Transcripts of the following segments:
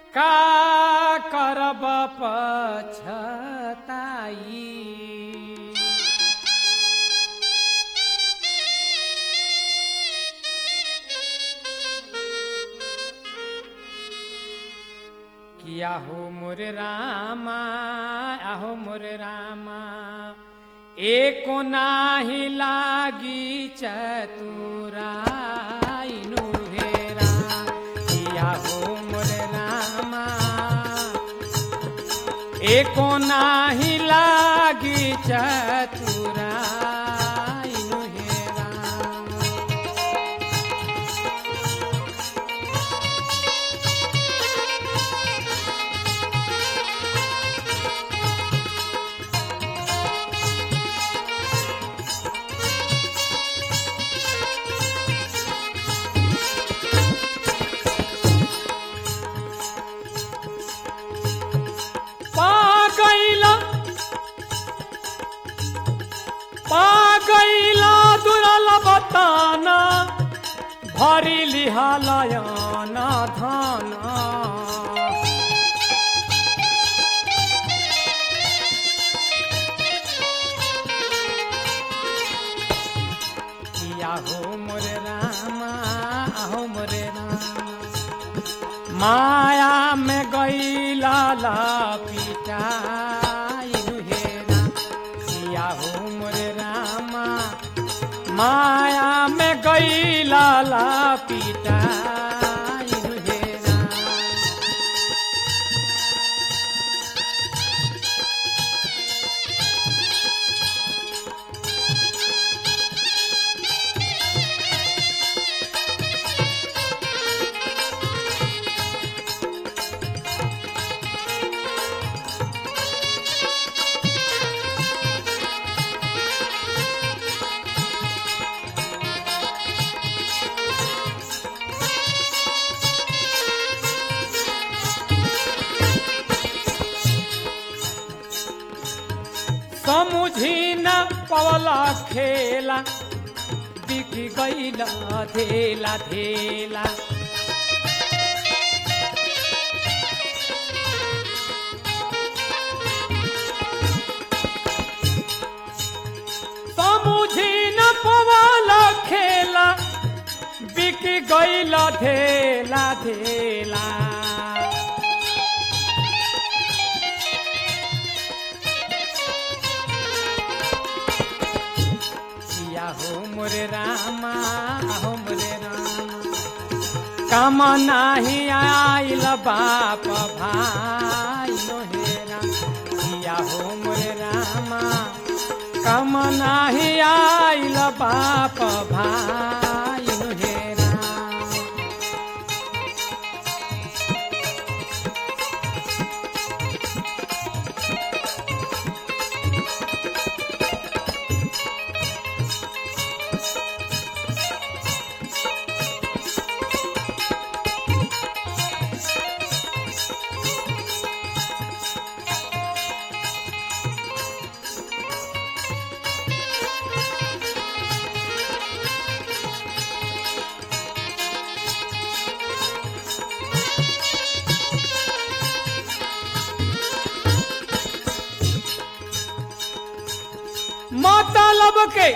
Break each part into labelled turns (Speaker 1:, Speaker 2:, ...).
Speaker 1: का करब पछताई किया हो मोरे रामा आहो मोरे रामा एको नाही लागी चतुराइनु हेरा किया हो मोरे रामा एको नाही लागी चतुराइनु हेरा पा गईला पा गईला दुरल बताना भरी लिहालयाना धाना किया हो मोरे रामा हो मोरे रामा माया में गईला ला पिटाइनु हेरा किया हो मोरे रामा माया में गईला ला पिटाइनु हेरा समुझी न पवला खेला बिक गईला धेला धेला समुझी न पवला खेला बिक गईला धेला धेला किया हो मोरे रामा हो मोरे रामा काम नाही आइल बाप भाई हेरा किया हो मोरे रामा काम नाही आइल बाप भाई हेरा मतलब के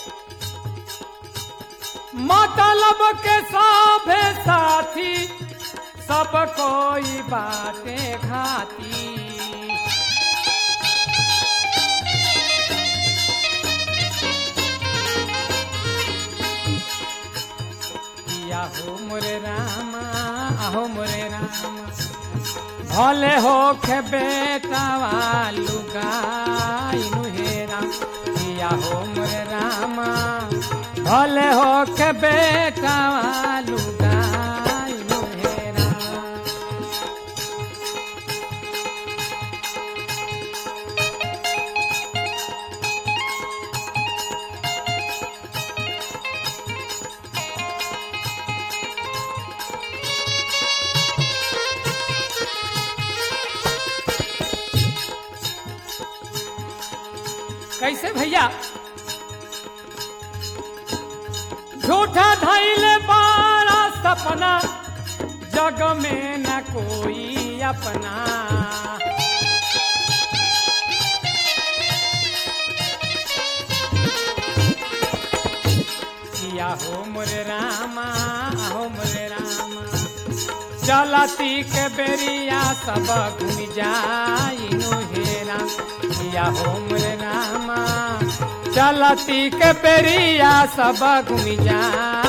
Speaker 1: मतलब के साभे साथी सब कोई बाटे घाती किया हो मोरे रामा आहो मोरे रामा भले हो खे बेटावा लुगाइनु हेरा किया हो मोरे रामा भले हो के बेटावा लुगाइनु हेरा कैसे भैया झूठा धैले बारा सपना जग में न कोई अपना किया हो मोरे रामा हो मोरे रामा चलती के बेरिया सब घूम जाइनु हेरा किया हो मोरे रामा चलती के बेरिया सब घूम जा